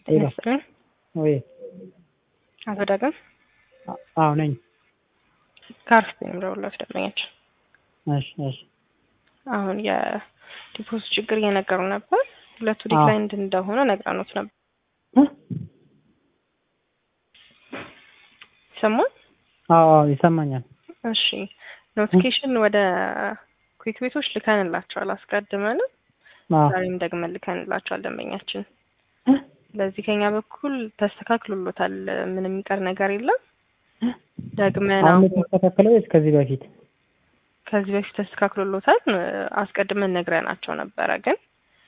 ሄሎ ይመስለኝ ወይ አቶ ዳግም አዎ ነኝ። ከአርፍ የሚደውሉት ደንበኛችን እሺ እሺ አሁን የዲፖዚት ችግር እየነገሩ ነበር። ሁለቱ አዎ። ዲክላይንድ እንደሆነ ነግረኖት ነበር። እ? ይሰማል? አዎ አዎ ይሰማኛል። እሺ ኖቲፊኬሽን ወደ ኩዊክ ቤቶች ልከንላቸዋል አስቀድመንም አዎ ዛሬም ደግመን ልከንላቸዋል ደንበኛችን። እ? ስለዚህ ከኛ በኩል ተስተካክሎሎታል። ምንም የሚቀር ነገር የለም። ደግመን አሁን አሁን የተስተካከለው ወይስ ከዚህ በፊት? ከዚህ በፊት ተስተካክሎሎታል አስቀድመን ነግረናቸው ነበረ ግን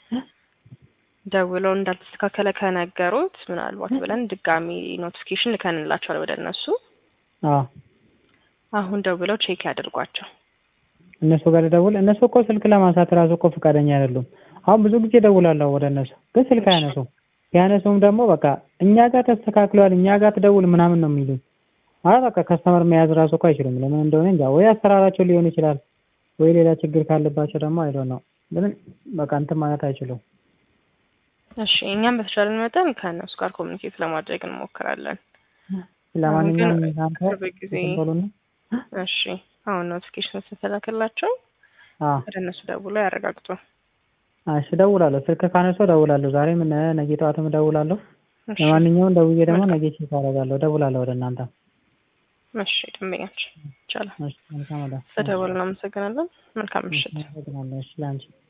ደውለው እንዳልተስተካከለ ከነገሩት ምናልባት ብለን ድጋሚ ኖቲፊኬሽን ልከንላቸዋል ወደ እነሱ። አዎ አሁን ደውለው ቼክ ያድርጓቸው። እነሱ ጋር ልደውል። እነሱ እኮ ስልክ ለማንሳት ራሱ እኮ ፈቃደኛ አይደሉም። አሁን ብዙ ጊዜ ደውላለሁ ወደ እነሱ ግን ስልክ አያነሱም። ያነሱም ደግሞ በቃ እኛ ጋር ተስተካክሏል፣ እኛ ጋር ትደውል ምናምን ነው የሚሉኝ። ማለት በቃ ከስተመር መያዝ ራሱ እኮ አይችሉም። ለምን እንደሆነ እንጃ። ወይ አሰራራቸው ሊሆን ይችላል፣ ወይ ሌላ ችግር ካለባቸው ደግሞ አይዶ ነው። ግን በቃ እንትን ማለት አይችሉም። እሺ እኛም በተቻለን መጠን ከእነሱ ጋር ኮሚኒኬት ለማድረግ እንሞክራለን። ለማንኛውም ግን እናንተ ቅርብ ጊዜ እንትን በሉና እሺ አሁን ኖቲፊኬሽን ስትላክላቸው አዎ ወደ እነሱ ደውለው ያረጋግጡ። እሺ እደውላለሁ። ስልክ ካነሱ እደውላለሁ። ዛሬም እነ ነገ ጠዋትም እደውላለሁ። እሺ ለማንኛውም ደውዬ ደግሞ ነገ ቼክ አደርጋለሁ። እደውላለሁ ወደ እናንተ። እሺ ደንበኛችን ይቻላል። እሺ መልካም ወደ ስለደወሉ እናመሰግናለን። መልካም ምሽት። አመሰግናለሁ። እሺ ለአንቺ